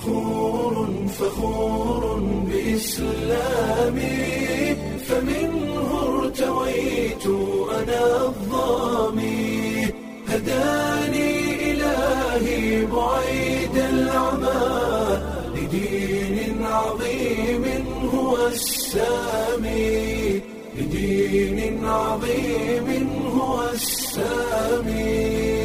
فخور فخور بإسلامي فمنه ارتويت أنا الظامي هداني إلهي بعيد العمى لدين عظيم هو السامي لدين عظيم هو السامي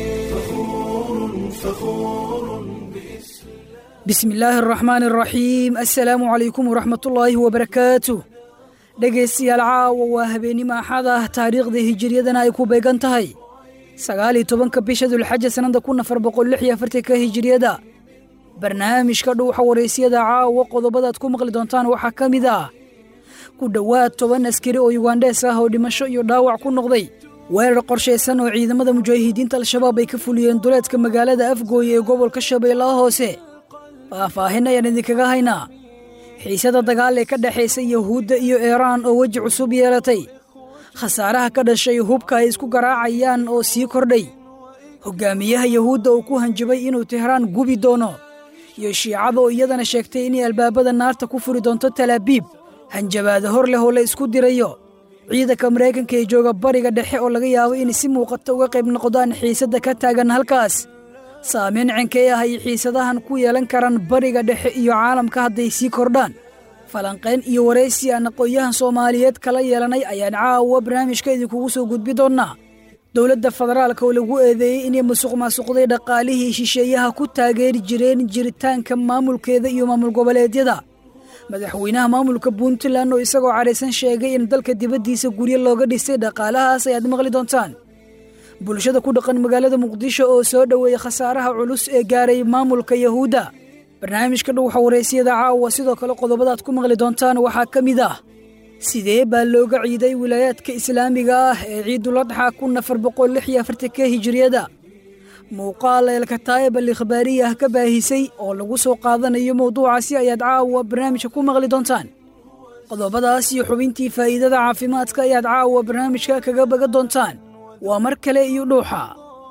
فخور فخور بإسلام bismi illaahi araxmaan araxiim assalaamu calaykum waraxmatullaahi wabarakaatu dhegaystayaal caawa waa habeennimo axad ah taariikhda hijiriyadana ay ku beegan tahay sagaaliyo tobanka bisha dulxaja sannada kun afar boqol lix iyo afartanka hijiriyada barnaamijka dhuuxa waraysyada caawa qodobadaad ku maqli doontaan waxaa ka mid ah ku dhowaad toban askari oo yugandhees ah oo dhimasho iyo dhaawac ku noqday weerar qorshaysan oo ciidamada mujaahidiinta al-shabaab ay ka fuliyeen duleedka magaalada afgooye ee gobolka shabeellaha hoose faahfaahin ayaan idinkaga haynaa xiisada dagaal ee ka dhexaysa yuhuudda iyo iiraan oo weji cusub yeelatay khasaaraha ka dhashay hubka ay isku garaacayaan oo sii kordhay hoggaamiyaha yuhuudda uu ku hanjabay inuu tehraan gubi doono iyo shiicada oo iyadana sheegtay inay albaabada naarta ku furi doonto talaabiib hanjabaada hor leh oo la isku dirayo ciidanka maraykanka ee jooga bariga dhexe oo laga yaabo inay si muuqata uga qayb noqdaan xiisadda ka taagan halkaas saamayn cenkee ah ay xiisadahan ku yeelan karaan bariga dhexe iyo caalamka hadday sii kordhaan falanqayn iyo waraysi aan aqoon-yahan soomaaliyeed kala yeelanay ayaan caawa barnaamijka idinkugu soo gudbi doonnaa dowladda federaalka oo lagu eedeeyey inay musuq maasuqday dhaqaalihii shisheeyaha ku taageeri jireen jiritaanka maamulkeeda iyo maamul goboleedyada madaxweynaha maamulka puntland oo isagoo cadhaysan sheegay in dalka dibaddiisa guryo looga dhisay dhaqaalahaas ayaad maqli doontaan bulshada ku dhaqan magaalada muqdisho oo soo dhoweeyey khasaaraha culus ee gaaray maamulka yuhuudda barnaamijka dhuuxa waraysyada caawa sidoo kale qodobadaad ku maqli doontaan waxaa ka mid ah sidee baa looga ciiday wilaayaadka islaamiga ah ee ciiduladxa kun afar boqol lix iyo afartanka hijiriyada muuqaal eelkataayib al ikhbaariyah ka baahisay oo lagu soo qaadanayo mowduucaasi ayaad caawa barnaamijka ku maqli doontaan qodobadaas iyo xubintii faa'iidada caafimaadka ayaad caawa barnaamijka kaga baga doontaan waa mar kale iyo dhuuxa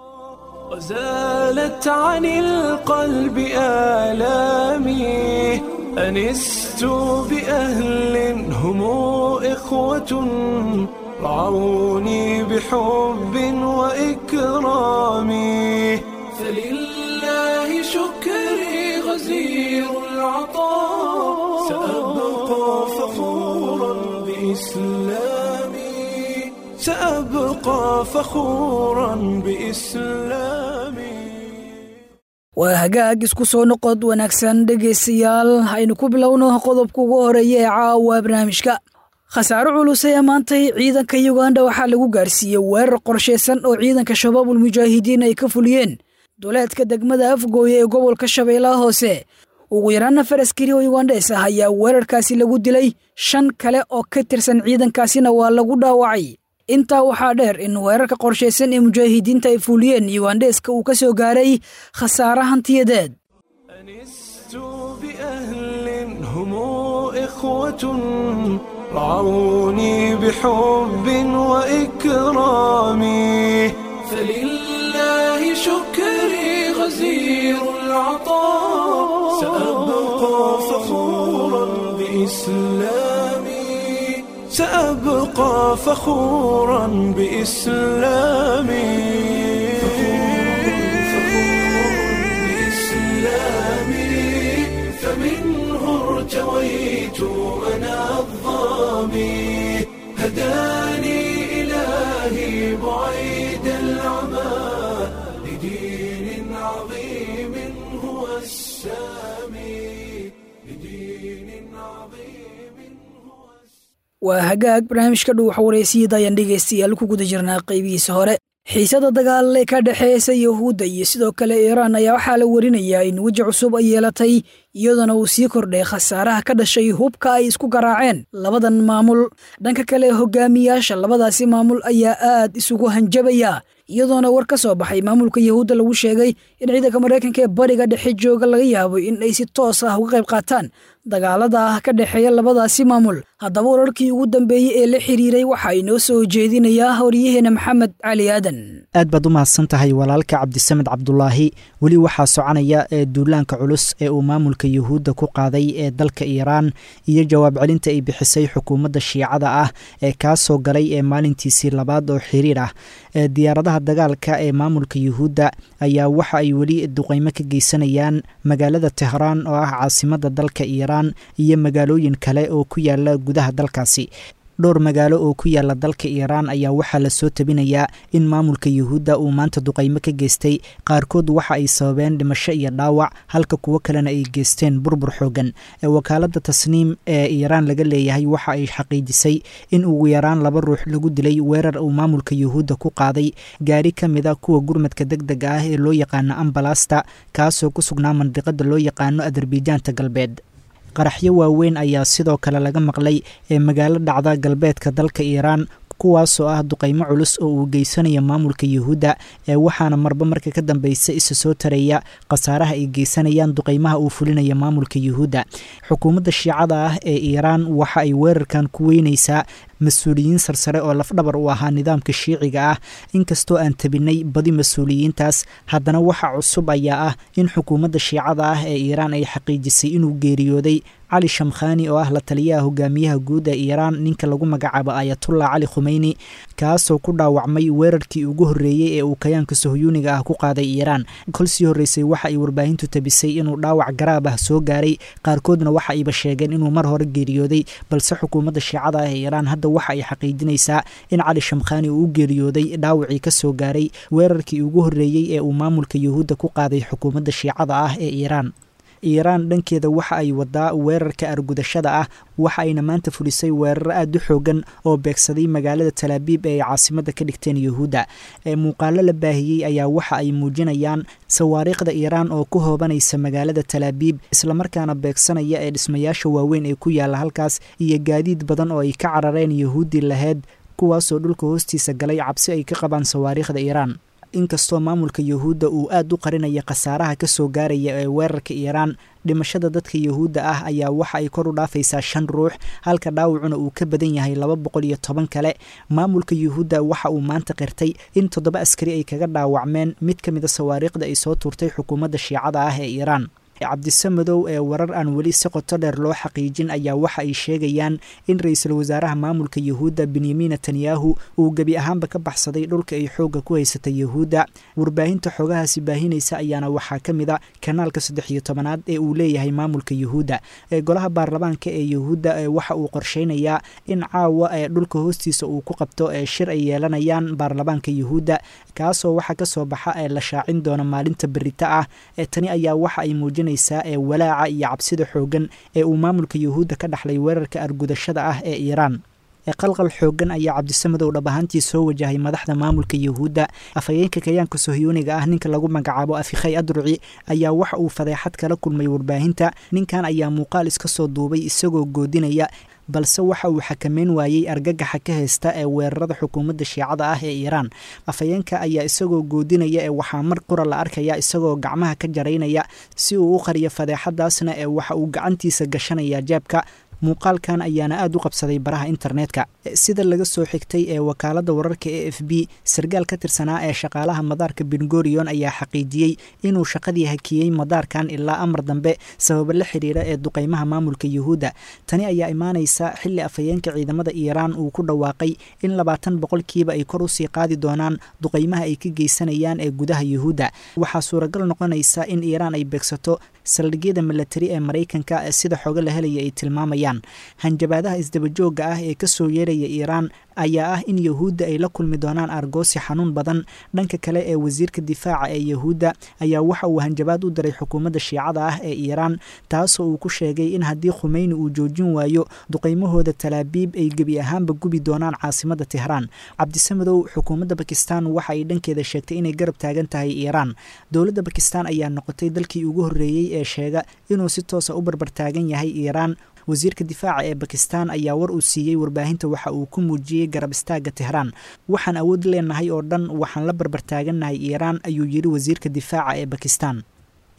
وزالت عن القلب آلامي أنست بأهل هم إخوة رعوني بحب وإكرام فلله شكري غزير العطاء سأبقى فخورا بإسلامي سأبقى فخورا بإسلامي waa hagaag isku soo noqod wanaagsan dhegaystayaal haynu ku bilowno qodobka ugu horeeya ee caawa barnaamijka khasaaro culus ee maantay ciidanka yuganda waxaa lagu gaarsiiyey weerar qorshaysan oo ciidanka shabaabul mujaahidiin ay ka fuliyeen duleedka degmada afgooye ee gobolka shabeellaha hoose ugu yaraan afar askari oo yugandhees ah ayaa weerarkaasi lagu dilay shan kale oo ka tirsan ciidankaasina waa lagu dhaawacay intaa waxaa dheer in weerarka qorshaysan ee mujaahidiinta ay fuliyeen yugandheeska uu ka soo gaaray khasaare hantiyadeed أنست بأهل هم إخوة رعوني بحب وإكرام فلله شكري غزير العطاء سأبقى فخورا بإسلامي سأبقى فخورا بإسلامي فمنه ارتويت أنا الظامي هداني إلهي بعيد العمى لدين عظيم هو السامي لدين عظيم هو waa hagaag barnaamijka dhuuxa waraysiyada ayaan dhegaystayaal ku guda jirnaa qaybihiisa hore xiisada dagaal ee ka dhexeysa yuhuudda iyo sidoo kale iiraan ayaa waxaa la warinayaa in weji cusub ay yeelatay iyadoona uu sii kordhay khasaaraha ka dhashay hubka ay isku garaaceen labadan maamul dhanka kale hogaamiyaasha labadaasi maamul ayaa aad isugu hanjabaya iyadoona war ka soo baxay maamulka yuhuudda lagu sheegay in ciidanka maraykanka ee bariga dhexe jooga laga yaabo in ay si toos ah uga qayb qaataan dagaalada ah ka dhexeeya labadaasi maamul haddaba wararkii ugu dambeeyey ee la xiriiray waxaa inoo soo jeedinayaa horyaheena maxamed cali aadan aad baad u mahadsan tahay walaalka cabdisamed cabdulaahi weli waxaa soconaya ee duulaanka culus ee uu maamulka yuhuudda ku qaaday ee dalka iiraan iyo jawaab celinta ay bixisay xukuumadda shiicada ah ee kaa soo galay ee maalintiisii labaad oo xiriir ah ee diyaaradaha dagaalka ee maamulka yuhuudda ayaa waxa ay weli duqeymo ka geysanayaan magaalada tehraan oo ah caasimadda dalka iiraan iyo magaalooyin kale oo ku yaala gudaha dalkaasi dhowr magaalo oo ku yaala dalka iiraan ayaa waxaa lasoo tabinayaa in maamulka yuhuudda uu maanta duqeymo ka geystay qaarkood waxa ay sababeen dhimasho iyo dhaawac halka kuwo kalena ay geysteen burbur xoogan ee wakaaladda tasniim ee iiraan laga leeyahay waxa ay xaqiijisay in ugu yaraan laba ruux lagu dilay weerar uu maamulka yuhuudda ku qaaday gaari ka mid a kuwa gurmadka deg dega ah ee loo yaqaano ambalasta kaasoo ku sugnaa mandiqada loo yaqaano adarbijaanta galbeed qaraxyo waaweyn ayaa sidoo kale laga maqlay ee magaalo dhacda galbeedka dalka iiraan kuwaasoo ah duqeymo culus oo uu geysanayo maamulka yuhuudda ee waxaana marba marka ka dambeysa isa soo taraya khasaaraha ay geysanayaan duqeymaha uu fulinayo maamulka yuhuudda xukuumadda shiicada ah ee iiraan waxa ay weerarkan ku weyneysaa mas-uuliyiin sarsare oo lafdhabar u ahaa nidaamka shiiciga ah inkastoo aan tabinay badi mas-uuliyiintaas haddana waxa cusub ayaa ah in xukuumadda shiicada ah ee iiraan ay xaqiijisay inuu geeriyooday cali shamkhani oo ah la taliyaha hogaamiyaha guud ee iiraan ninka lagu magacaabo ayatullah cali khumeyni kaasoo ku dhaawacmay weerarkii ugu horreeyey ee uu kayaanka sohyuuniga ah ku qaaday iiraan kol sii horreysay waxa ay warbaahintu tabisay inuu dhaawac garaab ah soo gaaray qaarkoodna waxa ayba sheegeen inuu mar hore geeriyooday balse xukuumadda shiicada ah ee iiraan hadda waxa ay xaqiijinaysaa in cali shamkhani uu u geeriyooday dhaawacii ka soo gaaray weerarkii ugu horreeyey ee uu maamulka yuhuudda ku qaaday xukuumadda shiicada ah ee iiraan iiraan dhankeeda waxa ay wadaa weerarka argudashada ah waxa ayna maanta fulisay weeraro aada u xoogan oo beegsaday magaalada talaabiib ee ay caasimadda ka dhigteen yuhuudda ee muuqaalo la baahiyey ayaa waxa ay muujinayaan sawaariikhda iiraan oo ku hoobanaysa magaalada talaabiib islamarkaana beegsanaya ee dhismayaasha waaweyn ee ku yaalla halkaas iyo gaadiid badan oo ay ka carareen yuhuuddii laheyd kuwaasoo dhulka hoostiisa galay cabsi ay ka qabaan sawaariikhda iiraan inkastoo maamulka yuhuudda uu aada u qarinaya khasaaraha ka soo gaaraya ee weerarka iiraan dhimashada dadka yuhuudda ah ayaa waxa ay kor u dhaafaysaa shan ruux halka dhaawacuna uu ka badan yahay laba boqol iyo toban kale maamulka yuhuudda waxa uu maanta qirtay in toddoba askari ay kaga dhaawacmeen mid ka mid a sawaariikhda ay soo tuurtay xukuumadda shiicada ah ee iiraan cabdisamadow ee warar aan weli si qoto dheer loo xaqiijin ayaa waxa ay sheegayaan in ra-iisul wasaaraha maamulka yuhuudda benyamin netanyahu uu gebi ahaanba ka baxsaday dhulka ay xoogga ku haysatay yuhuudda warbaahinta xoogahaasi baahinaysa ayaana waxaa ka mid a kanaalka saddex iyo tobanaad ee uu leeyahay maamulka yuhuudda ee golaha baarlamaanka ee yuhuudda ee waxa uu qorsheynayaa in caawa ee dhulka hoostiisa uu ku qabto ee shir ay yeelanayaan baarlamaanka yuhuudda kaasoo waxa ka soo baxa ee la shaacin doona maalinta berita ah ee tani ayaa waxa ay muujinaysaa ee walaaca iyo cabsida xooggan ee uu maamulka yuhuudda ka dhaxlay weerarka argudashada ah ee iiraan qalqal xoogan ayaa cabdisamadow dhab ahaantii soo wajahay madaxda maamulka yuhuudda afhayeenka kayaanka sohyuuniga ah ninka lagu magacaabo afikhay adruci ayaa waxa uu fadeexad kala kulmay warbaahinta ninkan ayaa muuqaal iska soo duubay isagoo goodinaya balse waxa uu xakameyn waayey argagaxa ka haysta ee weerarada xukuumadda shiicada ah ee iiraan afhayeenka ayaa isagoo goodinaya ee waxaa mar qura la arkaya isagoo gacmaha ka jaraynaya si uu u qariyo fadeexadaasna ee waxa uu gacantiisa gashanaya jeebka muuqaalkan ayaana aada u qabsaday baraha internetka sida laga soo xigtay ee wakaaladda wararka e f b sarkaal ka tirsanaa ee shaqaalaha madaarka bengorion ayaa xaqiijiyey inuu shaqadii hakiyey madaarkan ilaa amar dambe sababo la xiriira ee duqeymaha maamulka yuhuudda tani ayaa imaanaysa xilli afhayeenka ciidamada iiraan uu ku dhawaaqay in labaatan boqolkiiba ay kor usii qaadi doonaan duqeymaha ay ka geysanayaan ee gudaha yuhuudda waxaa suuragal noqonaysa in iiraan ay beegsato saldhigyada milatari ee maraykanka sida xooga la helaya ay tilmaamayaan hanjabaadaha isdabajooga ah ee kasoo yeeraya iiraan ayaa ah in yuhuudda ay la kulmi doonaan argoosi xanuun badan dhanka kale ee wasiirka difaaca ee yuhuudda ayaa waxa uu hanjabaad u diray xukuumadda shiicada ah ee iiraan taasoo uu ku sheegay in haddii khumeyni uu joojin waayo duqeymahooda talaabiib ay gebi ahaanba gubi doonaan caasimadda tehraan cabdisamadow xukuumadda bakistan waxa ay dhankeeda sheegtay inay garab taagan tahay iiraan dowladda bakistan ayaa noqotay dalkii ugu horreeyey ee sheega inuu si toosa u barbartaagan yahay iiraan wasiirka difaaca ee bakistan ayaa war uu siiyey warbaahinta waxa uu ku muujiyey garab istaaga tehraan waxaan awood leenahay oo dhan waxaan la barbartaagannahay iiraan ayuu yidhi wasiirka difaaca ee bakistan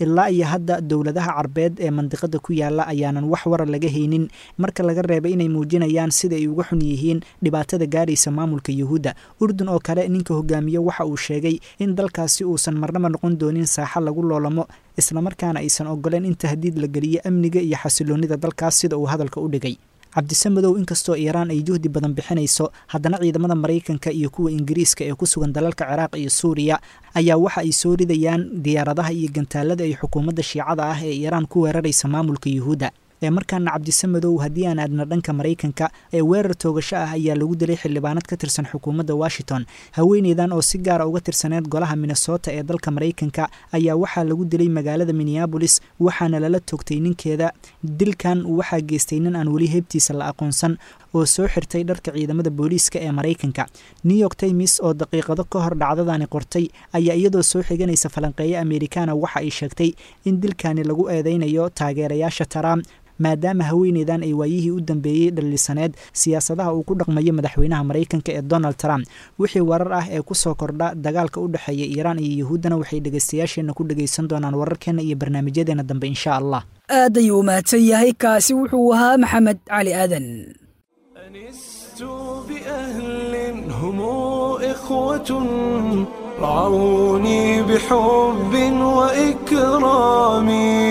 ilaa iyo hadda dowladaha carbeed ee mandiqada ku yaala ayaanan wax wara laga haynin marka laga reebay inay muujinayaan sida ay uga xun yihiin dhibaatada gaaraysa maamulka yuhuudda urdun oo kale ninka hogaamiye waxa uu sheegay in dalkaasi uusan marnaba noqon doonin saaxa lagu loolamo islamarkaana aysan ogoleen in tahdiid la geliyo amniga iyo xasiloonida dalkaas sida uu hadalka u dhigay cabdisamadow inkastoo iiraan ay juhdi badan bixinayso haddana ciidamada maraykanka iyo kuwa ingiriiska ee ku sugan dalalka ciraaq iyo suuriya ayaa waxa ay soo ridayaan diyaaradaha iyo gantaalada ay xukuumadda shiicada ah ee iiraan ku weeraraysa maamulka yuhuudda ee markaana cabdisamadow haddii aan aadna dhanka maraykanka ee weerar toogasho ah ayaa lagu dilay xildhibaanad ka tirsan xukuumadda washington haweeneydan oo si gaara uga tirsaneed golaha minnesota ee dalka maraykanka ayaa waxaa lagu dilay magaalada minneabolis waxaana lala toogtay ninkeeda dilkan waxaa geystay nin aan weli heybtiisa la aqoonsan oo soo xirtay dharka ciidamada booliiska ee maraykanka new york times oo daqiiqado ka hor dhacdadani qortay ayaa iyadoo soo xiganaysa falanqeeyo amerikaana waxa ay sheegtay in dilkani lagu eedeynayo taageerayaasha trump maadaama haweeneydan ay waayihii u dambeeyey dhalisaneed siyaasadaha uu ku dhaqmayo madaxweynaha maraykanka ee donald trump wixii warar ah ee kusoo kordha dagaalka u dhexeeya iiraan iyo yuhuuddana waxay dhegaystayaasheenna ku dhegaysan doonaan wararkeena iyo barnaamijyadeena dambe insha allah aad ayuu u mahadsan yahay kaasi wuxuu ahaa maxamed cali aadan أنست بأهل هم إخوة رعوني بحب وإكرام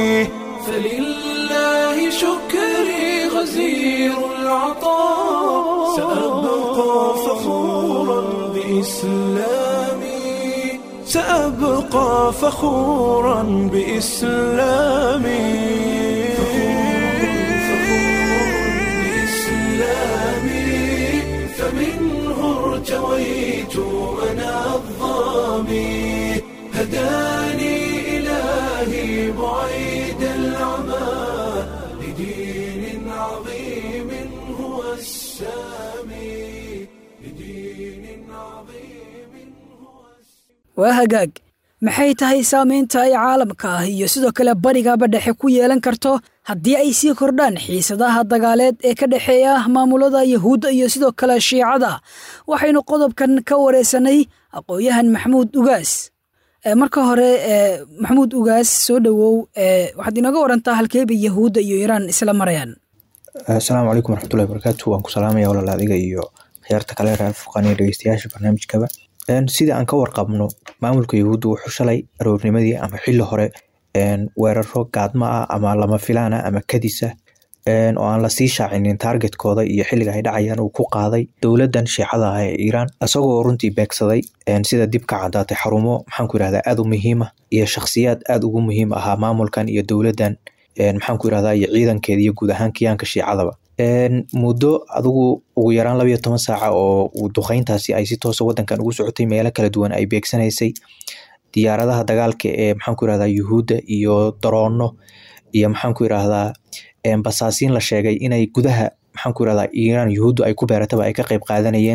فلله شكري غزير العطاء سأبقى فخورا بإسلامي سأبقى فخورا بإسلامي فمنه ارتويت أنا الظامي هداني إلهي بعيد العمى لدين عظيم هو السامي لدين عظيم هو waa hagaag maxay tahay saamaynta ay caalamka ah iyo sidoo kale barigaba dhexe ku yeelan karto haddii ay sii kordhaan xiisadaha dagaaleed ee ka dhexeeya maamulada yuhuudda iyo sidoo kale shiicada waxaynu qodobkan ka wareysanay aqoon-yahan maxamuud ugaas marka hore maxamuud ugaas soo dhowow waxaad inooga warantaa halkeeba yahuudda iyo iiraan isla marayaan asalaamu calaykum waraxmatullahi barakaatu waan ku salaamaya walaal adiga iyo khiyaarta kale raafaqan iyo dhegeystayaasha barnaamijkaba sidii aan ka warqabno maamulka yuhuudda wuxuu shalay aroornimadii ama xili hore weeraro gaadma ah ama lama filaana ama kadisa oo aan lasii shaacinin taargetkooda iyo xiliga ay dhacayaan uu ku qaaday dowladan shiicada ah ee iiraan isagoo runtii beegsaday sida dib ka cadaatay xarumo maxaanku yirahdaa aad u muhiima iyo shakhsiyaad aad ugu muhiim ahaa maamulkan iyo dowladan maxaanku yirahdaa iyo ciidankeeda iyo guud ahaan kiyaanka shiicadaba muddo adigu ugu yaraan labayo toban saaca oo duqeyntaasi ay si toosa wadankan ugu socotay meelo kala duwan ay beegsanaysay diyaaradaha dagaalka ee maxaanku yirahdaa yuhuudda iyo daroono iyo maxaanku yirahdaa basaasiin la sheegay inay gudaha maxaanku yirahdaa iiraan yuhuuddu ay ku beerataba ay ka qeyb qaadanayeen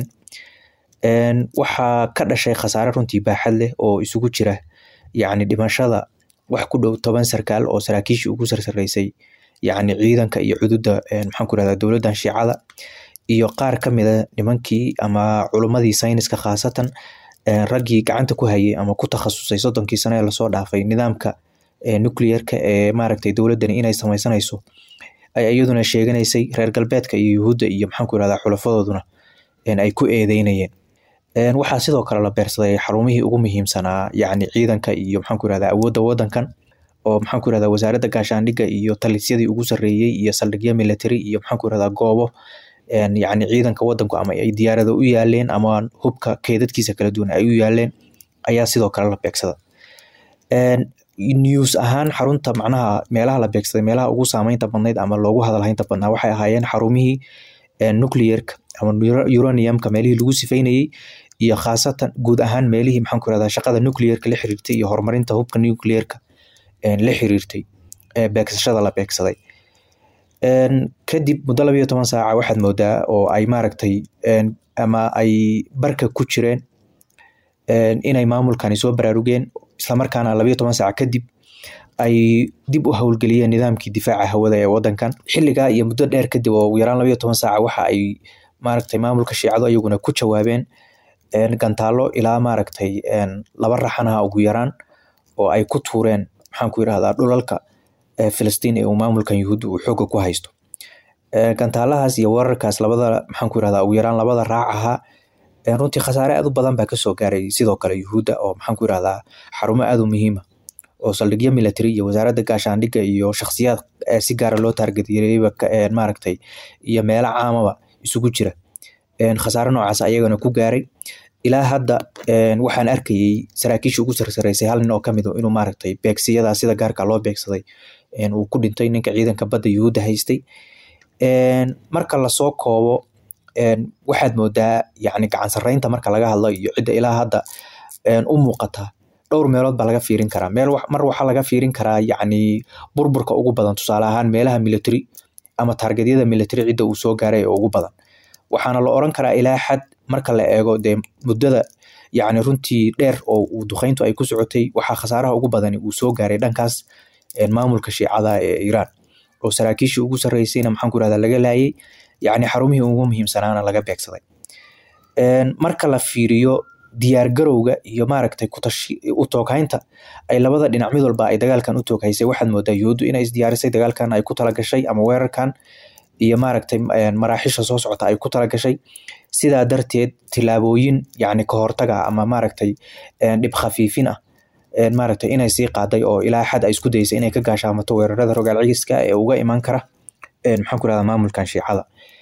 waxaa ka dhashay khasaare runtii baaxad leh oo isugu jira yacni dhimashada wax ku dhow toban sarkaal oo saraakiishii ugu sarsareysay yacni ciidanka iyo cududa maxaanku yirahdaa dowladdan shiicada iyo qaar ka mida nimankii ama culummadii sayniska khaasatan raggii gacanta ku hayay ama ku takhasusay soddonkii sano ee lasoo dhaafay nidaamka nuclearka ee maaragtay dowladdani inay sameysanayso ay iyaduna sheeganaysay reer galbeedka iyo yuhuudda iyo maxaanku yirahdaa xulafadooduna ay ku eedeynayeen waxaa sidoo kale la beersaday xarumihii ugu muhiimsanaa yacni ciidanka iyo maxaanku yirahdaa awoodda waddankan oo maxaanku yirahdaa wasaaradda gaashaandhigga iyo talisyadii ugu sarreeyey iyo saldhigyo military iyo maxaanku yirahdaa goobo yacni ciidanka waddanku ama ay diyaarada u yaaleen ama hubka keedadkiisa kala duwan ay u yaaleen ayaa sidoo kale la beegsada news ahaan xarunta macnaha meelaha la beegsaday meelaha ugu saameynta badnayd ama loogu hadalhaynta badnaa waxay ahaayeen xarumihii nuclearka ama uraniumka meelihii lagu sifeynayey iyo khaasatan guud ahaan meelihii maxaanku yirahdaa shaqada nuclearka la xiriirtay iyo horumarinta hubka nuclearka la xiriirtay beegsashada la beegsaday kadib muddo labayo toban saaca waxaad moodaa oo ay maaragtay ama ay barka ku jireen inay maamulkani soo baraarugeen islamarkaana labayo toban saaca kadib ay dib u howlgeliyeen nidaamkii difaaca hawada ee wadankan xiligaa iyo muddo dheer kadib oo ugu yaraan labayo toban saaca waxa ay maaragtay maamulka shiicadu ayaguna ku jawaabeen gantaalo ilaa maaragtay laba raxanaha ugu yaraan oo ay ku tuureen maxaan ku yirahdaa dhulalka filistiin ee uu maamulkan yuhuudda uu xooga ku haysto gantaalahaas iyo weerarkaas labada maxaan ku yirahdaa ugu yaraan labada raac ahaa runtii khasaare aad u badan baa kasoo gaaray sidoo kale yuhuudda oo maxaan ku yirahdaa xarumo aad u muhiima oo saldhigyo military iyo wasaaradda gaashaandhigga iyo shakhsiyaad si gaara loo taargetyareyba maaragtay iyo meelo caamaba isugu jira khasaare noocaas ayagana ku gaaray ilaa hadda waxaan arkayey saraakiisha ugu sarsareysay hal nin oo kamid inuu maaragtay beegsiyada sida gaarka loo beegsaday uu ku dhintay ninka ciidanka badda yuhuudda haystay marka lasoo koobo waxaad moodaa yani gacan sareynta marka laga hadlo iyo cidda ilaa hadda u muuqata dhowr meelood baa laga fiirin karaa meel mar waxaa laga fiirin karaa yani burburka ugu badan tusaale ahaan meelaha military ama taargedyada military cidda uu soo gaaray ee ugu badan waxaana la oran karaa ilaa xad marka la eego dee muddada yani runtii dheer oo uu duqeyntu ay ku socotay waxaa khasaaraha ugu badani uu soo gaaray dhankaas maamulka shiicada ee iiraan oo saraakiishii ugu sarreysayna maxaan ku irahdaa laga laayay yani xarumihii ugu muhiimsanaana laga beegsaday marka la fiiriyo diyaargarowga iyo maaragtay u tooghaynta ay labada dhinac mid walba ay dagaalkan u tooghaysay waxaad moodaa yuhuuddu inay isdiyaarisay dagaalkan ay ku talagashay ama weerarkan iyo maaragtay maraaxisha soo socota ay ku talagashay sidaa darteed tilaabooyin yani kahortaga ama maaragtay dhib khafiifin ah maaragtay inay sii qaaday oo ilaa xad ay isku dayeysay inay ka gaashaamato weerarada rogaal cigiska ee uga iman kara maxaan ku irahdaa maamulkan shiicada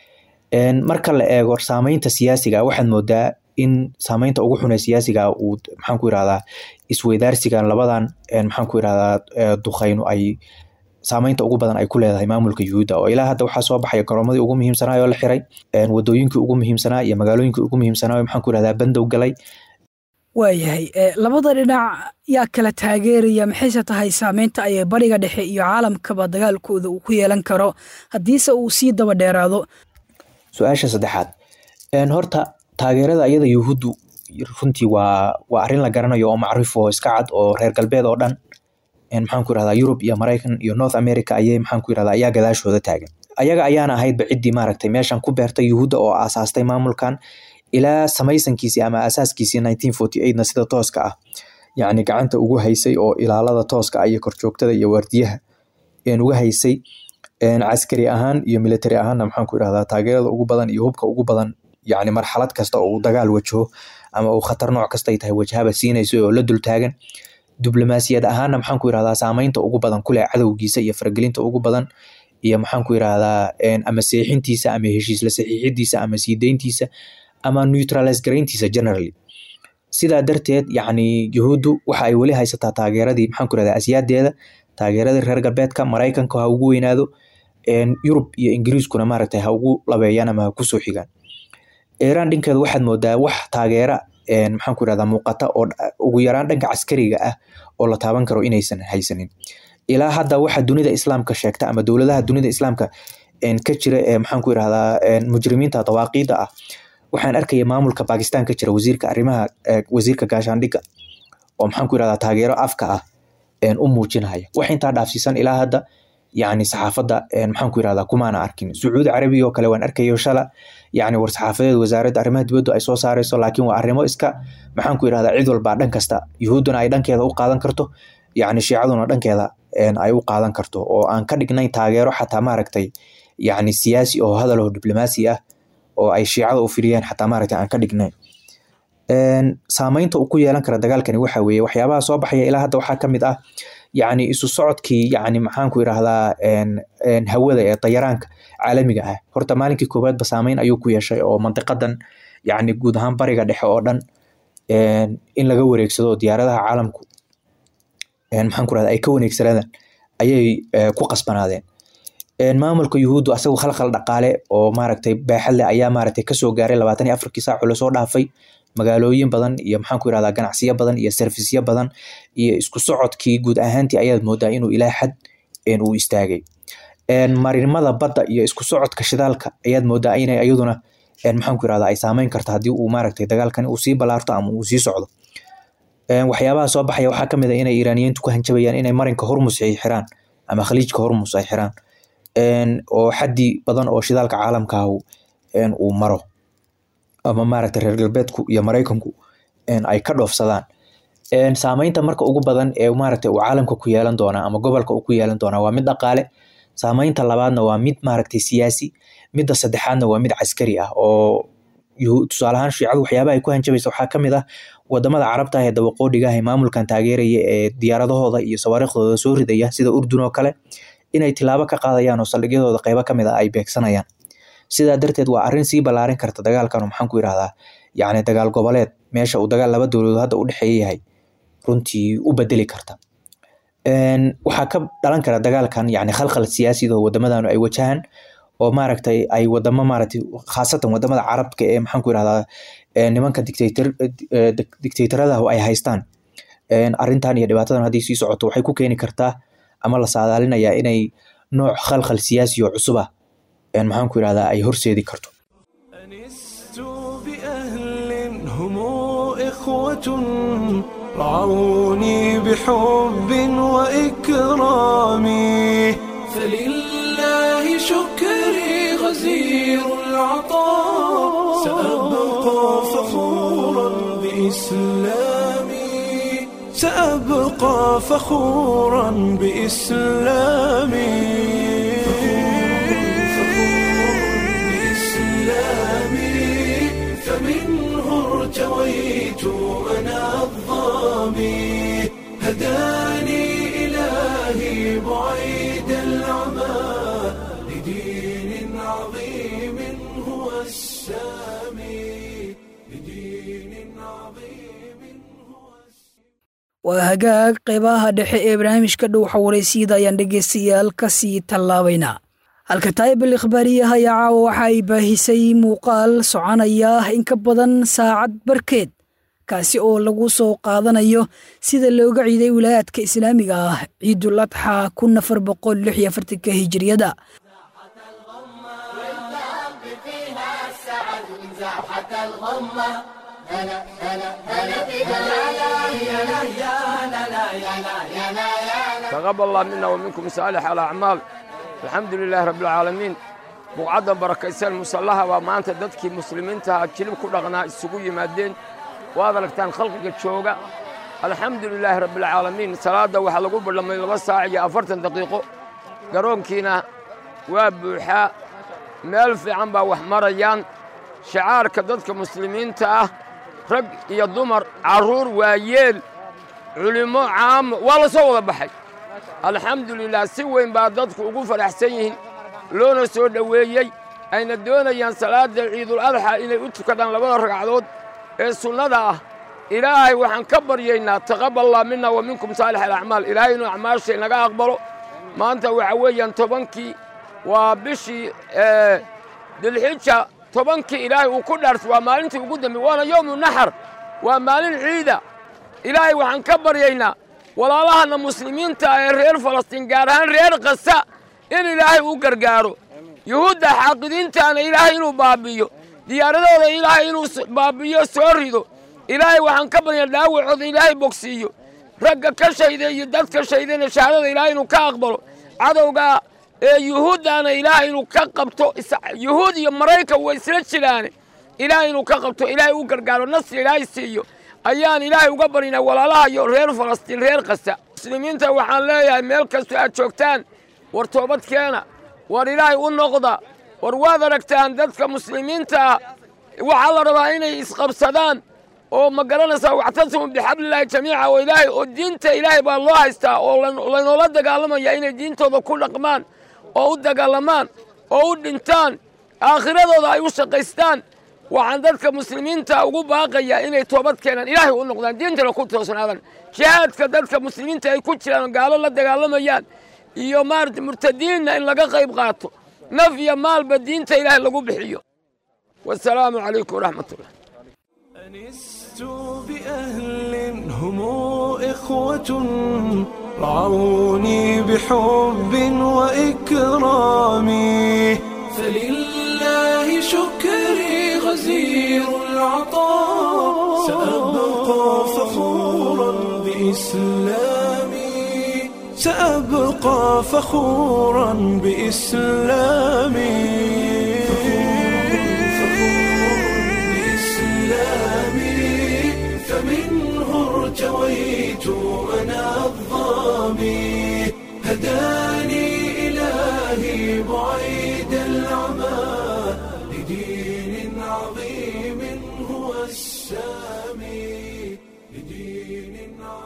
marka la eego saameynta siyaasiga waxaad moodaa in saameynta ugu xun ee siyaasiga uu maxaan ku irahdaa isweydaarsigan labadan maxaan ku irahdaa duqeyno ay saameynta ugu badan ay ku leedahay maamulka yuhuudda oo ilaa hadda waxaa soo baxaya garoomadii ugu muhiimsanaa oo la xiray wadooyinkii ugu muhiimsanaa iyo magaalooyinkii ugu muhiimsanaa maxaan ku irahdaa bandow galay waayahay labada dhinac yaa kala taageeraya maxayse tahay saameynta ay bariga dhexe iyo caalamkaba dagaalkooda uu ku yeelan karo haddiise uu sii daba dheeraado su-aasha saddexaad horta taageerada iyada yuhuuddu runtii waa waa arrin la garanayo oo macrif oo iska cad oo reer galbeed oo dhan maxaan ku irahdaa yurub iyo maraykan iyo north america ayay maxaan ku irahdaa ayaa gadaashooda taagan ayaga ayaana ahaydba ciddii maaragtay meeshan ku beertay yuhuudda oo aasaastay maamulkan ilaa samaysankiisii ama asaaskiisii nineteen forty eightna sida tooska ah yacni gacanta ugu haysay oo ilaalada tooska ah iyo korjoogtada iyo waardiyaha uga haysay caskari ahaan iyo military ahaanna maxaan ku irahdaa taageerada ugu badan iyo hubka ugu badan yacni marxalad kasta oo uu dagaal wajaho ama uu khatar nooc kasta ay tahay wajahaba siinayso oo la dul taagan diblomaasiyad ahaanna maxaan ku irahdaa saameynta ugu badan kuleh cadowgiisa iyo faragelinta ugu badan iyo maxaan ku irahdaa ama seexintiisa ama heshiisla saxiixidiisa ama siideyntiisa ama neutralize garayntiisa generally sidaa darteed yacni yuhuuddu waxa ay weli haysataa taageeradii maxaan ku irahdaa asiyaadeeda taageeradii reer galbeedka maraykanka ha ugu weynaado yurub iyo ingiriiskuna maaragtay ha ugu labeeyaan ama ha kusoo xigaan iiraan dhinkeeda waxaad moodaa wax taageera maxaan ku irahdaa muuqata oo ugu yaraan dhanka caskariga ah oo la taaban karo inaysan haysanin ilaa hadda waxa dunida islaamka sheegta ama dowladaha dunida islaamka ka jira ee maxaan ku irahdaa mujrimiinta dawaaqiida ah waxaan arkaya maamulka bakistan ka jira wasiirka arrimaha wasiirka gaashaandhigga oo maxaan ku irahdaa taageero afka ah u muujinaya wax intaa dhaafsiisan ilaa hadda yacni saxaafadda maxaan ku irahdaa kumaana arkin sacuudi carabiga oo kale waan arkayo shala yacni war saxaafadeed wasaaradda arrimaha dibaddu ay soo saarayso laakiin waa arrimo iska maxaan ku irahdaa cid walba dhan kasta yuhuudduna ay dhankeeda u qaadan karto yacni shiicaduna dhankeeda ay u qaadan karto oo aan ka dhignayn taageero xataa maaragtay yacni siyaasi oo hadal oo diblomaasi ah oo ay shiicada u firiyeen xataa maaragtay aan ka dhignayn saameynta uu ku yeelan kara dagaalkani waxa weeye waxyaabaha soo baxaya ilaa hadda waxaa ka mid ah yacni isu socodkii yacni maxaan ku irahdaa hawada ee dayaraanka caalamiga ah horta maalinkii koowaadba saameyn ayuu ku yeeshay oo mandiqadan yacni guud ahaan bariga dhexe oo dhan in laga wareegsado diyaaradaha caalamku maxaan ku irahdaa ay ka waneegsanadaan ayay ku qasbanaadeen maamulka yuhuuddu asagu khalkhal dhaqaale oo maaragtay baaxad leh ayaa maaragtay kasoo gaaray labaatan iyo afarkii saac oo lasoo dhaafay magaalooyin badan iyo maxaan ku irahdaa ganacsiyo badan iyo servisyo badan iyo isku socodkii guud ahaantii ayaad moodaa inuu ilaa xad uu istaagay marinimada badda iyo isku socodka shidaalka ayaad moodaa inay iyaduna maxaan ku irahdaa ay saameyn karto haddii uu maaragtay dagaalkani uu sii balaarto ama uu sii socdo waxyaabaha soo baxaya waxaa kamid a inay iiraaniyiintu ku hanjabayaan inay marinka hormus ay xiraan ama khaliijka hormus ay xiraan oo xaddi badan oo shidaalka caalamka ah uu maro ama maaragtay reer galbeedku iyo maraykanku ay ka dhoofsadaan saameynta marka ugu badan ee maaragtay uu caalamka ku yeelan doonaa ama gobolka uu ku yeelan doonaa waa mid dhaqaale saameynta labaadna waa mid maaragtay siyaasi midda saddexaadna waa mid caskari ah oo tusaale ahaan shiicadu waxyaabaha ay ku hanjabaysa waxaa ka mid ah wadamada carabta ah ee dabaqoodhiga ah ee maamulkan taageeraya ee diyaaradahooda iyo sawaariikhdooda soo ridaya sida urdun oo kale inay tilaabo ka qaadayaan oo saldhigyadooda qeybo ka mid ah ay beegsanayaan sidaa darteed waa arrin sii ballaarin karta dagaalkan oo maxaan ku yidhahdaa yacni dagaal goboleed meesha uu dagaal laba dowladood hadda u dhexeeya yahay runtii u bedeli karta waxaa ka dhalan kara dagaalkan yani khalkhal siyaasida oo wadamadan ay wajahaan oo maaragtay ay wadamo maaragtay khaasatan wadamada carabka ee maxaan ku yirahdaa nimanka dictator dictatorada ay haystaan arrintan iyo dhibaatadan haddii sii socoto waxay ku keeni kartaa ama la saadaalinayaa inay nooc khalkhal siyaasi oo cusub ah maxaan ku yirahdaa ay horseedi karto أنست بأهل هم إخوة رعوني بحب وإكرام فلله شكري غزير العطاء سأبقى فخورا بإسلامي سأبقى فخورا بإسلامي بإسلامي فمنه ارتويت أنا الظامي هداني إلهي بعيد العمى لدين عظيم هو السامي لدين عظيم هو waa hagaag qaybaha dhexe ee barnaamijka dhow xawareysiyada ayaan dhegaystayaal ka sii tallaabaynaa halka taayibal ikhbaariyaha ayaa caawa waxa ay baahisay muuqaal soconaya in ka badan saacad barkeed kaasi oo lagu soo qaadanayo sida looga ciiday wilaayaadka islaamiga ah ciidul adxa kun afar boqol lix iyo afartanka hijiriyada تقبل الله منا ومنكم صالح الأعمال الحمد لله رب العالمين بقعدا بركيسان مسلحة ومانتا ددكي مسلمين تها كلم كل غناء السقوي مادين وهذا لكتان خلق الشوقة الحمد لله رب العالمين صلاة وحلقوا لما يلغى ساعة أفرتن دقيقة قرون كينا وابوحاء مeel fiican baa wax marayaan shacaarka dadka muslimiinta ah rag iyo dumar carruur waayeel culimmo caamo waa la soo wada baxay alxamdulilah si weyn baa dadku ugu faraxsan yihiin loona soo dhoweeyey ayna doonayaan salaadda ciidul adxa inay u tukadaan labada ragcadood ee sunnada ah ilaahay waxaan ka baryaynaa taqaballah mina wa minkum saalix alacmaal ilaahay inuu acmaasha inaga aqbalo maanta waxa weeyaan tobankii waa bishii dilxija tobankii ilaahay uu ku dhaartay waa maalintii ugu dambe waana yowmu naxar waa maalin ciida ilaahay waxaan ka baryaynaa walaalahana muslimiinta ee reer falastiin gaar ahaan reer kasa in ilaahay u gargaaro yuhuudda xaaqidiintaana ilaahay inuu baabi'iyo diyaaradooda ilaahay inuu baabi'iyo soo rido ilaahay waxaan ka baryaynaa dhaawacooda ilaahay bogsiiyo ragga ka shayda iyo dadka shaydana shahaadada ilaahay inuu ka aqbalo cadowga ee yuhuuddaana ilaahay inuu ka qabto yuhuud iyo maraykan way isla jiraane ilaahay inuu ka qabto ilaahay u gargaaro nasri ilaahay siiyo ayaan ilaahay uga baryaynaa walaalaha iyo reer falastiin reer kasta muslimiinta waxaan leeyahay meel kastoo aad joogtaan war toobadkeena war ilaahay u noqda war waad aragtaan dadka muslimiinta ah waxaa la rabaa inay isqabsadaan oo ma garanaysaa waxtasimu bixablilaahi jamiica oo ilaahay oo diinta ilaahay baa loo haystaa oo laynoola dagaalamaya inay diintooda ku dhaqmaan oo u dagaalamaan oo u dhintaan aakhiradooda ay u shaqaystaan waxaan dadka muslimiinta ugu baaqayaa inay toobad keenaan ilaahay u noqdaan diintana ku toosnaadaan jihaadka dadka muslimiinta ay ku jiraan gaalo la dagaalamayaan iyo maarata murtadiinna in laga qayb qaato naf iyo maalba diinta ilaahay lagu bixiyo wasalaamu calaykum waraxmatullah أنست بأهل هم إخوة رعوني بحب وإكرام فلله شكري غزير العطاء سأبقى فخورا بإسلامي سأبقى فخورا بإسلامي فخور بإسلامي فمنه ارتويت بعيد العمى لدين عظيم هو السامي لدين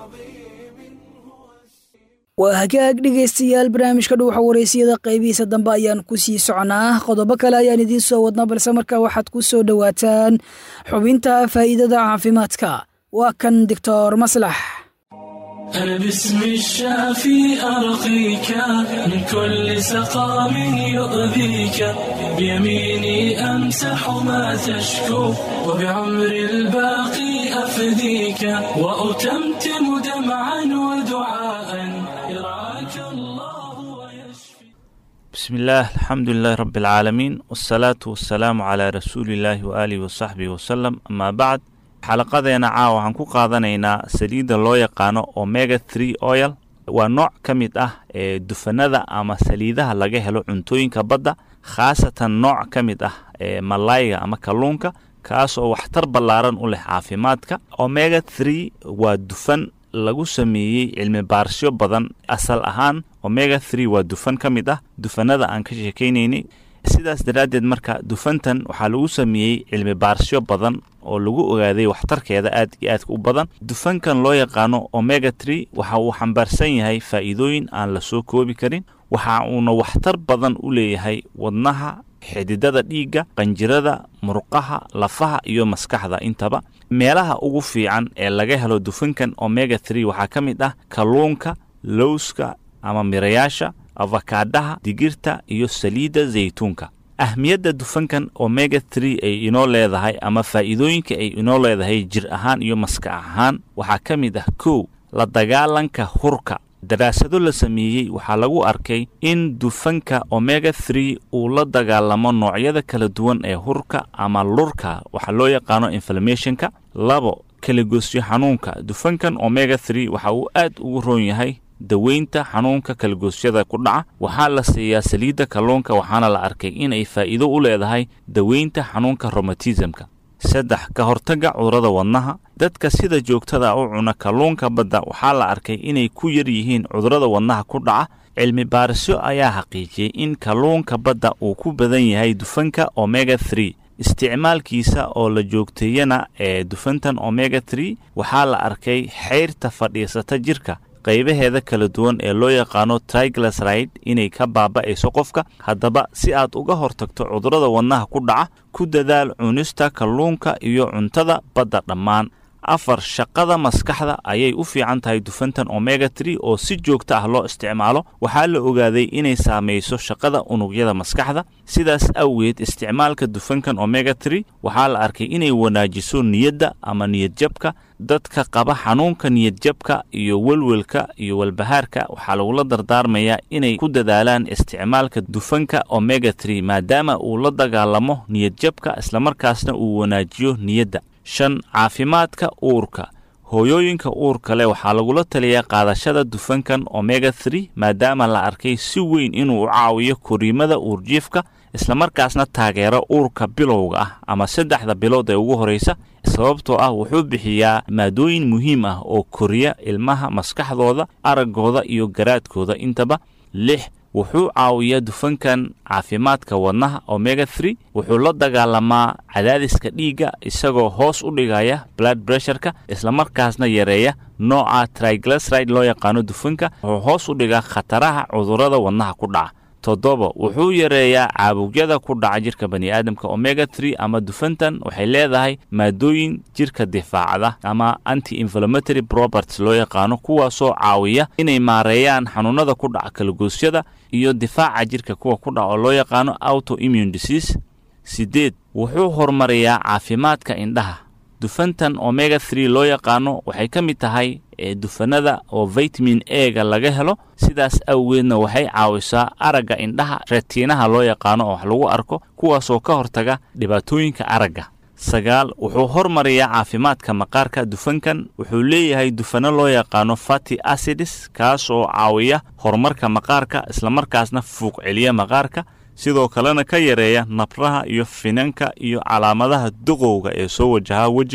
عظيم هو waa hagaag dhegaystayaal barnaamijka dhuuxa wareysiyada qaybihiisa dambe ayaan ku sii soconaa qodobo kale ayaan idiin soo wadnaa balse markaa waxaad ku soo dhowaataan xubinta faa'iidada caafimaadka waa kan doctor maslax أنا باسم الشافي أرقيك من كل سقام يؤذيك بيميني أمسح ما تشكو وبعمر الباقي أفديك وأتمتم دمعا ودعاء يرعاك الله ويشفي بسم الله الحمد لله رب العالمين والصلاة والسلام على رسول الله وآله وصحبه وسلم أما بعد xalaqadeena caawa waxaan ku qaadanaynaa saliidda loo yaqaano omega three oil waa nooc ka mid ah ee dufanada ama saliidaha laga helo cuntooyinka badda khaasatan nooc ka mid ah ee malayga ama kalluunka kaas oo waxtar ballaaran u leh caafimaadka omega three waa dufan lagu sameeyey cilmi baarsyo badan asal ahaan omega three waa dufan ka mid ah dufanada aan ka sheekaynaynay sidaas daraaddeed marka dufantan waxaa lagu sameeyey cilmi baarsyo badan oo lagu ogaaday waxtarkeeda aad iyo aadka u badan dufankan loo yaqaano omega tree waxa uu xambaarsan yahay faa'iidooyin aan la soo koobi karin waxa uuna waxtar badan u leeyahay wadnaha xididada dhiigga qanjirada murqaha lafaha iyo maskaxda intaba meelaha ugu fiican ee laga helo dufankan omega three waxaa ka mid ah kalluunka lowska ama mirayaasha afakaadhaha digirta iyo saliidda zaytuunka ahmiyadda dufankan omega three ay inoo leedahay ama faa'iidooyinka ay inoo leedahay jir ahaan iyo maskax ahaan waxaa ka mid ah kow la dagaalanka hurka daraasado la sameeyey waxaa lagu arkay in dufanka omega three uu la dagaalamo noocyada kala duwan ee hurka ama lurka waxaa loo yaqaano inflammationka labo kalagoosyo xanuunka dufankan omega three waxa uu aad ugu roon yahay daweynta xanuunka kalagoosyada ku dhaca waxaa la siiyaa saliidda kalluunka waxaana la arkay inay faa'iido u leedahay daweynta xanuunka romatismka saddex ka hortagga cudurrada wadnaha dadka sida joogtada u cuna kalluunka badda waxaa la arkay inay ku yar yihiin cudurrada wadnaha ku dhaca cilmi baarisyo ayaa xaqiijiyey in kalluunka badda uu ku badan yahay dufanka omega three isticmaalkiisa oo la joogteeyana ee dufantan omega three waxaa la arkay xeyrta fadhiisata jirka qaybaheeda kala duwan ee loo yaqaano triglyceride inay ka baaba'ayso qofka haddaba si aad uga hortagto cudurrada wadnaha ku dhaca ku dadaal cunista kalluunka iyo cuntada badda dhammaan afar shaqada maskaxda ayay u fiican tahay dufantan omega tree oo si joogto ah loo isticmaalo waxaa la ogaaday inay saamayso shaqada unugyada maskaxda sidaas awgeed isticmaalka dufankan omega tree waxaa la arkay inay wanaajiso niyadda ama niyadjabka dadka qaba xanuunka niyadjabka iyo welwelka iyo walbahaarka waxaa lagula dardaarmayaa inay ku dadaalaan isticmaalka dufanka omega tree maadaama uu la dagaalamo niyadjabka islamarkaasna uu wanaajiyo niyadda shan caafimaadka uurka hooyooyinka uurka leh waxaa lagula taliyaa qaadashada dufankan omega three maadaama la arkay si weyn inuu u caawiyo koriimada uurjiifka islamarkaasna taageero uurka bilowga ah ama saddexda bilood ee ugu horraysa sababtoo ah wuxuu bixiyaa maadooyin muhiim ah oo koriya ilmaha maskaxdooda araggooda iyo garaadkooda intaba lix wuxuu caawiyaa dufankan caafimaadka wadnaha omega three wuxuu la dagaalamaa cadaadiska dhiigga isagoo hoos u dhigaya blood bressureka islamarkaasna yareeya nooca triglyceride loo yaqaano dufanka wuxuu hoos u dhigaa khataraha cudurrada wadnaha ku dhaca toddoba wuxuu yareeyaa caabugyada ku dhaca jirka bani'aadamka omega three ama dufantan waxay leedahay maadooyin jirka difaacda ama anti inflammatory properties loo yaqaano kuwaasoo caawiya inay maareeyaan xanuunada ku dhaca kalagoosyada iyo difaaca jirka kuwa ku dhaca oo loo yaqaano auto immune disease sideed wuxuu horumariyaa caafimaadka indhaha dufantan omega three loo yaqaano waxay ka mid tahay ee dufanada oo vitamin ega laga helo sidaas awgeedna waxay caawisaa aragga indhaha retiinaha loo yaqaano oo wax lagu arko kuwaasoo ka hortaga dhibaatooyinka aragga sagaal wuxuu hormariyaa caafimaadka maqaarka dufankan wuxuu leeyahay dufano loo yaqaano fati acids kaas oo caawiya horumarka maqaarka islamarkaasna fuuq celiya maqaarka sidoo kalena ka yareeya nabraha iyo finanka iyo calaamadaha duqowga ee soo wajaha wejiga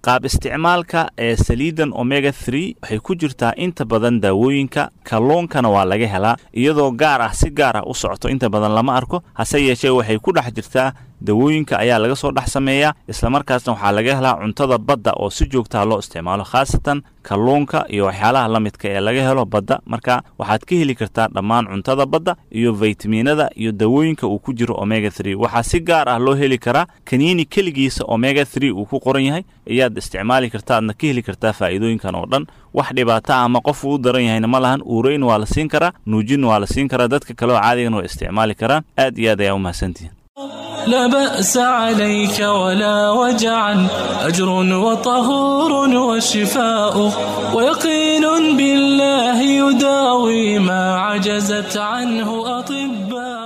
qaab isticmaalka ee saliidan omega three waxay ku jirtaa inta badan daawooyinka kalluunkana waa laga helaa iyadoo gaar ah si gaar ah u socoto inta badan lama arko hase yeeshee waxay ku dhex jirtaa dawooyinka ayaa laga soo dhex sameeyaa islamarkaasna waxaa laga helaa cuntada badda oo si joogtaa loo isticmaalo khaasatan kalluunka iyo waxyaalaha la midka ee laga helo badda marka waxaad ka heli kartaa dhammaan cuntada badda iyo faytamiinada iyo dawooyinka uu ku jiro omega three waxaa si gaar ah loo heli karaa kaniini keligiisa omega three uu ku qoran yahay ayaad isticmaali kartaa aadna ka heli kartaa faa'iidooyinkan oo dhan wax dhibaata ama qof uu u daran yahayna ma lahan uureyn waa la siin karaa nuujin waa la siin karaa dadka kale oo caadigan waa isticmaali karaan aad iyo aad ayaa u mahadsantihin لا بأس عليك ولا وجعا أجر وطهور وشفاء ويقين بالله يداوي ما عجزت عنه أطباء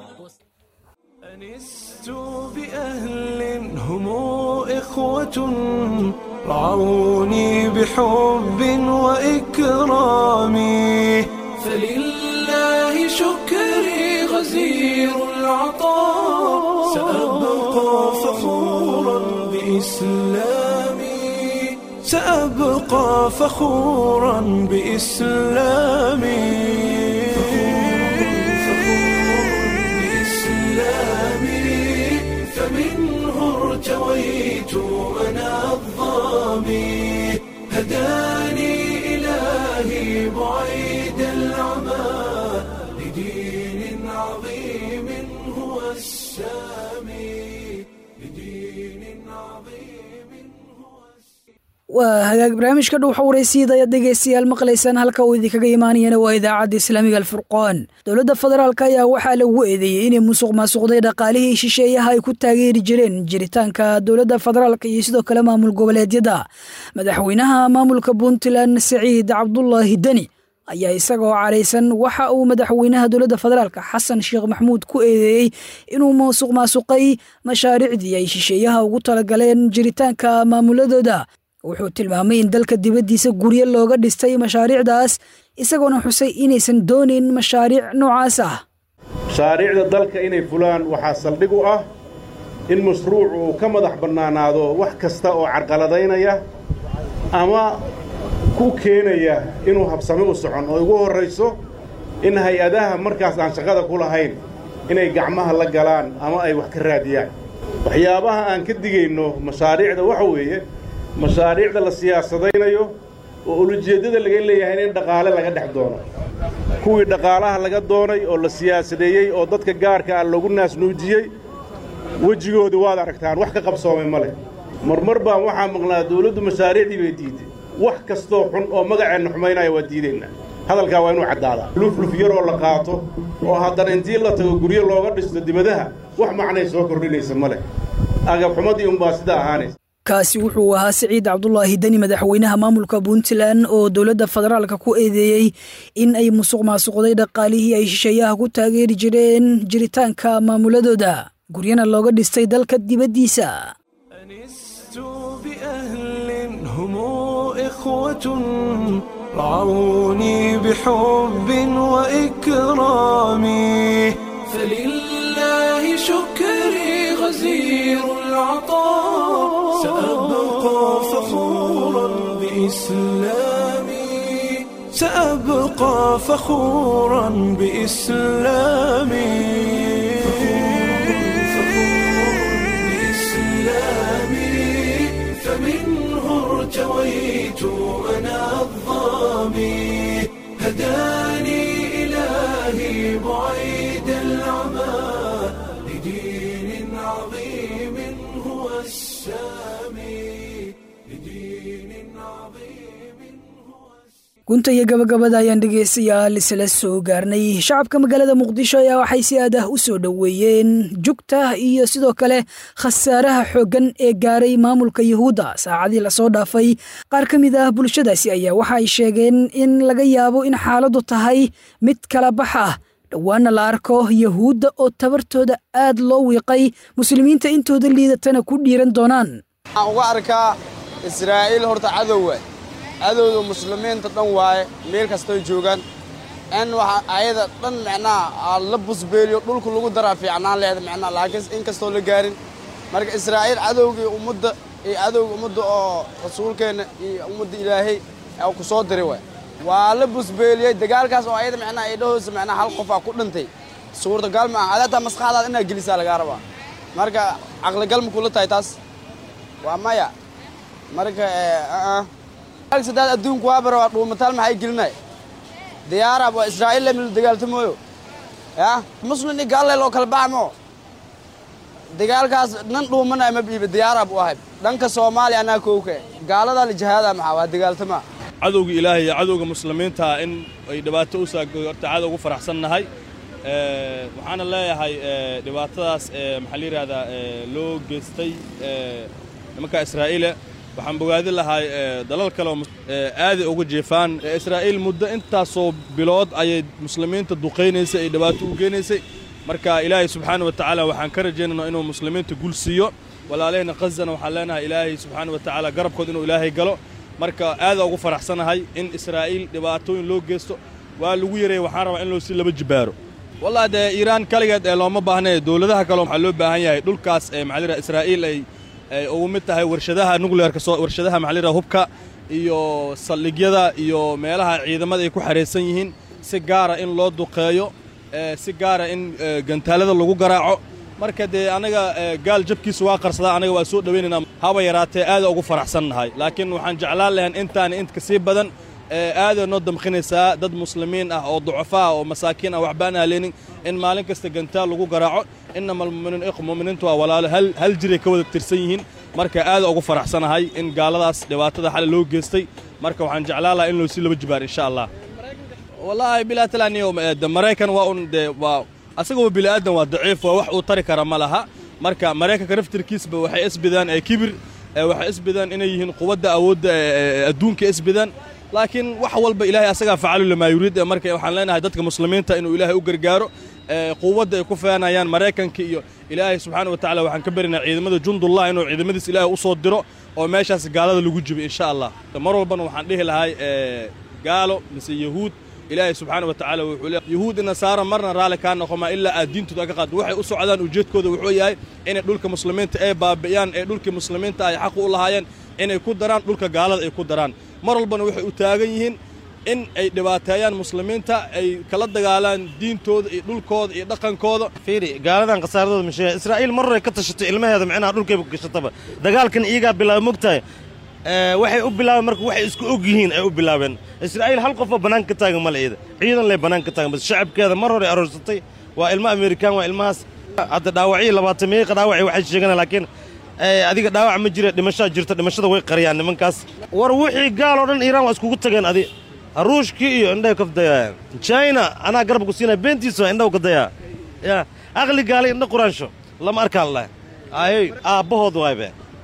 أنست بأهل هم إخوة رعوني بحب وإكرام فلله شكري غزير العطاء سأبقى فخورا بإسلامي سأبقى فخورا بإسلامي بإسلامي فمنه ارتويت أنا الظامي هداني إلهي بعيد العمى لدين عظيم هو السامي لدين عظيم هو waa hagaag barnaamijka dhow xawraysiida ayaad dhegaystayaal maqlaysaan halka uu idinkaga imaanayana waa idaacadda islaamiga alfurqaan dowladda federaalk ayaa waxaa lagu eedeeyey inay musuq maasuqday dhaqaalihii shisheeyaha ay ku taageeri jireen jiritaanka dowladda federaalk iyo sidoo kale maamul goboleedyada madaxweynaha maamulka puntland saciid cabdulaahi deni ayaa isagoo caraysan waxa uu madaxweynaha dowladda federaalk xasan sheekh maxmuud ku eedeeyey inuu musuq maasuqay mashaariicdii ay shisheeyaha ugu talagaleen jiritaanka maamuladooda wuxuu tilmaamay in dalka dibaddiisa guryo looga dhistay mashaariicdaas isagoona xusay inaysan doonayn mashaariic noocaas ah mashaariicda dalka inay fulaan waxaa saldhig u ah in mashruuc uu ka madax bannaanaado wax kasta oo carqaladaynaya ama ku keenaya inuu habsami u socon oo ugu horrayso in hay-adaha markaas aan shaqada ku lahayn inay gacmaha la galaan ama ay wax ka raadiyaan waxyaabaha aan ka digayno mashaariicda waxa weeye mashaariicda la siyaasadaynayo oo ulujeeddada laga leeyahay in dhaqaale laga dhex doono kuwii dhaqaalaha laga doonay oo la siyaasadeeyey oo dadka gaarka ah lagu naasnuujiyey wejigooda waad aragtaan wax ka qabsoomay ma leh marmar baan waxaa maqnaa dawladdu mashaariicdii bay diiday wax kastoo xun oo magaceenna xumaynaya waa diidaynaa hadalkaa waa inuu caddaadaa lufluf yaroo la qaato oo haddana intii la tago guryo looga dhisto dibadaha wax macnay soo kordhinaysa ma leh agabxumadii unbaa sidaa ahaanaysa kaasi wuxuu ahaa siciid cabdulaahi deni madaxweynaha maamulka puntland oo dowladda federaalka ku eedeeyey in ay musuq maasuqday dhaqaalihii ay shisheeyaha ku taageeri jireen jiritaanka maamuladooda guryana looga dhistay dalka dibaddiisa أنست بأهل هم إخوة رعوني بحب وإكرام فلله شكري غزير العطاء سأبقى فخورا بإسلامي سأبقى فخورا بإسلامي بإسلامي فمنه ارتويت أنا الظامي هداني إلهي بعيد العمى لدين عظيم هو السامي لدين عظيم هو gunta iyo gabagabada ayaan dhegaystayaal isla soo gaarnay shacabka magaalada muqdisho ayaa waxay si aad ah u soo dhoweeyeen jugta iyo sidoo kale khasaaraha xooggan ee gaaray maamulka yuhuudda saacadii lasoo dhaafay qaar ka mid ah bulshadaasi ayaa waxa ay sheegeen in laga yaabo in xaaladdu tahay mid kala bax ah dhowaana la arko yuhuudda oo tabartooda aad loo wiiqay muslimiinta intooda liidatana ku dhiiran doonaan waxaan uga arkaa israa'iil horta cadow waay cadowda muslimiinta dhan waaye meel kastoy joogaan in waxa ayada dhan micnaha la busbeeliyo dhulku lagu daraa fiicnaan leeda micnaha laakiin in kastoo la gaarin marka israa'iil cadowgii ummadda iyo cadowga ummadda oo rasuulkeenna iyo ummadda ilaahay oo ku soo diri waay waa la busbeeliyey dagaalkaas oo ayada micnaha ay dhahoosa micnaha hal qofaa ku dhintay suurtagal ma aha adataa maskaxdaada inaad gelisaa lagaa rabaa marka caqligal ma kula tahay taas waa maya marka sadaad adduunku waa bara waa dhuumataal maxay gelinay diyaarab waa israa'iil le mila dagaaltamooyo ya muslim iyo gaalley loo kala baxmo dagaalkaas nan dhuumanay ma biiba diyaarab u ahay dhanka soomaaliya anaa kowka gaaladaa la jihaada maxaa waa dagaaltamaa cadowga ilaahay iyo cadowga muslimiinta in ay dhibaato u saagorta cadow ugu faraxsannahay waxaana leeyahay dhibaatadaas maxaa la yidhahdaa loo geystay nimanka israa'iile waxaan bogaadin lahay dalal kale oo aaday uga jeefaan israa'iil muddo intaasoo bilood ayay muslimiinta duqaynaysay ay dhibaato u geenaysay marka ilaahay subxaana wa tacaala waxaan ka rajaynaynaa inuu muslimiinta gul siiyo walaalahayna khazana waxaan leenahay ilaahay subxaana wa tacaala garabkood inuu ilaahay galo marka aadaa ugu faraxsanahay in israa'iil dhibaatooyin loo geysto waa lagu yareeyey waxaan rabaa in loo sii laba jibaaro wallahi dee iiraan kaligeed ee looma baahnae dowladaha kale waxaa loo baahan yahay dhulkaas ee maxaa la israa'iil ay ay ugu mid tahay warshadaha nuclearka soo warshadaha maxaa la hubka iyo saldhigyada iyo meelaha ciidamada ay ku xaraysan yihiin si gaara in loo duqeeyo si gaara in gantaalada lagu garaaco marka dee anaga gaal jabkiisa waa qarsadaa anaga waa soo dhowaynaynaa haba yaraatee aada ugu faraxsannahay laakiin waxaan jeclaan lahayn intaan intka sii badan aaday noo damqinaysaa dad muslimiin ah oo ducafo ah oo masaakiin ah waxbaan halenin in maalin kasta gantaal lagu garaaco inama almuminiin iq muminiintu waa walaalo hal jiray ka wada tirsan yihiin marka aada ugu faraxsanahay in gaaladaas dhibaatada xale loo geystay marka waxaan jeclaan lahaa in loo sii laba jibaar insha allah wallaahi bilaa talaaniyo de maraykan waa un de waa asagaba bini aadan waa daciif waa wax uu tari kara ma laha marka maraykanka naftirkiisba waxay isbidaan ee kibir waxay isbidaan inay yihiin quwadda awoodda adduunka isbidaan laakiin wax walba ilaahay asagaa facalu limaa yuriid marka waxaan leenahay dadka muslimiinta inuu ilaahay u gargaaro quwadda ay ku feenayaan maraykanka iyo ilaahay subxaana wa tacala waxaan ka barinaa ciidamada jundullah inuu ciidamadiis ilaahay u soo diro oo meeshaas gaalada lagu jibo insha allah mar walbana waxaan dhihi lahay gaalo mise yahuud ilaahay subxaana wa tacaala wuxuu le yahuud i nasaara marna raalli kaa noqomaa ilaa aad diintooda ka qaado waxay u socdaan ujeedkooda wuxuu yahay inay dhulka muslimiinta ay baabi'iyaan ee dhulkii muslimiinta ay xaq u lahaayeen inay ku daraan dhulka gaalada ay ku daraan mar walbana waxay u taagan yihiin in ay dhibaateeyaan muslimiinta ay kala dagaalaan diintooda iyo dhulkooda iyo dhaqankooda fiiri gaaladan khasaaradooda ma sheega israa'iil mar horay ka tashatay ilmaheeda micnaha dhulkayba ku gashataba dagaalkan iyagaa bilaaba mogtahay waxay u bilaabeen marka waxay isku og yihiin ay u bilaabeen israa'iil hal qofoo bannaan ka taagan male iyada ciidan lay bannaan ka taagan bas shacabkeeda mar hore aroorsatay waa ilmo amerikaan waa ilmahaas hadda dhaawacyo labaatan meeqa dhaawacay waxay sheeganaa laakiin adiga dhaawac ma jira dhimashaa jirta dhimashada way qariyaan nimankaas war wixii gaal oo dhan iiraan waa iskugu tageen adi ruushkii iyo indhahay ka dayaa china anaa garab ku siinaya beentiisa indhaw ka dayaa ya aqli gaalay indha quraansho lama arkaan lah ayey aabbahood waaybe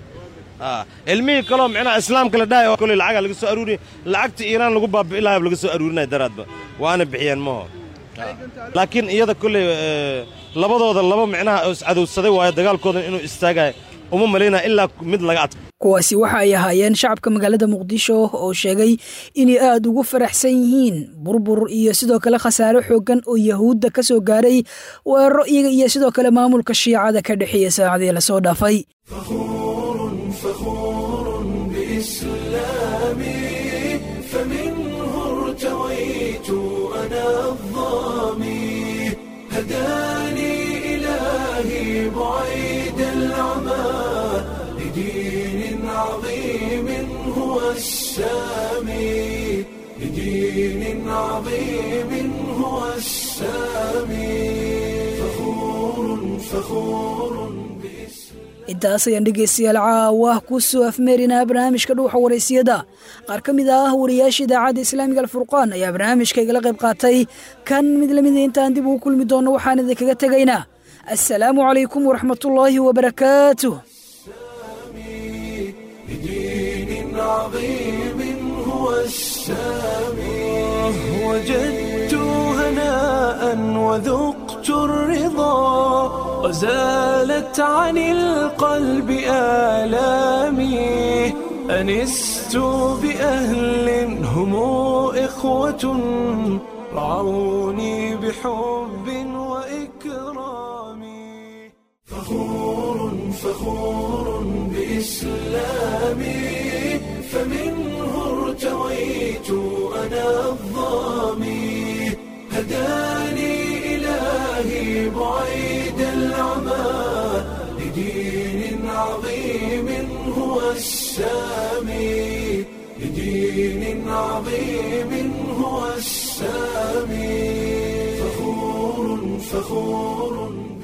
ilmihii kaloo micnaha islaamka la dhahay oo kole lacagaa laga soo aruuriya lacagta iiraan lagu baabi'i lahaa laga soo aruurinaya daraadba waana bixiyeen maho laakiin iyada kolley labadooda laba micnaha iscadowsaday waayo dagaalkoodan inuu istaagayo uma malaynaya ilaa mid laga adka kuwaasi waxa ay ahaayeen shacabka magaalada muqdisho oo sheegay inay aada ugu faraxsan yihiin burbur iyo sidoo kale khasaare xooggan oo yahuudda ka soo gaaray weeraro iyaga iyo sidoo kale maamulka shiicada ka dhexeeya saacadii lasoo dhaafay فخور بإسلامي فمنه ارتويت أنا الظامي هداني إلهي بعيد العمى لدين عظيم هو السامي لدين عظيم هو السامي فخور فخور intaas ayaan dhegaystayaal caawa ku soo afmeerinaa barnaamijka dhuuxa waraysiyada qaar ka mid ah wariyaasha idaacadda islaamiga alfurqaan ayaa barnaamijka igala qayb qaatay kan mid lamida intaan dib ugu kulmi doonno waxaan idinkaga tegaynaa assalaamu calaykum waraxmatullaahi wabarakaatuh بدين عظيم هو السامي وجدت هناء وذقت الرضا وزالت عن القلب آلامي أنست بأهل هم إخوة رعوني بحب وإكرام فخور فخور بإسلام هو السامي لدين عظيم هو السامي فخور فخور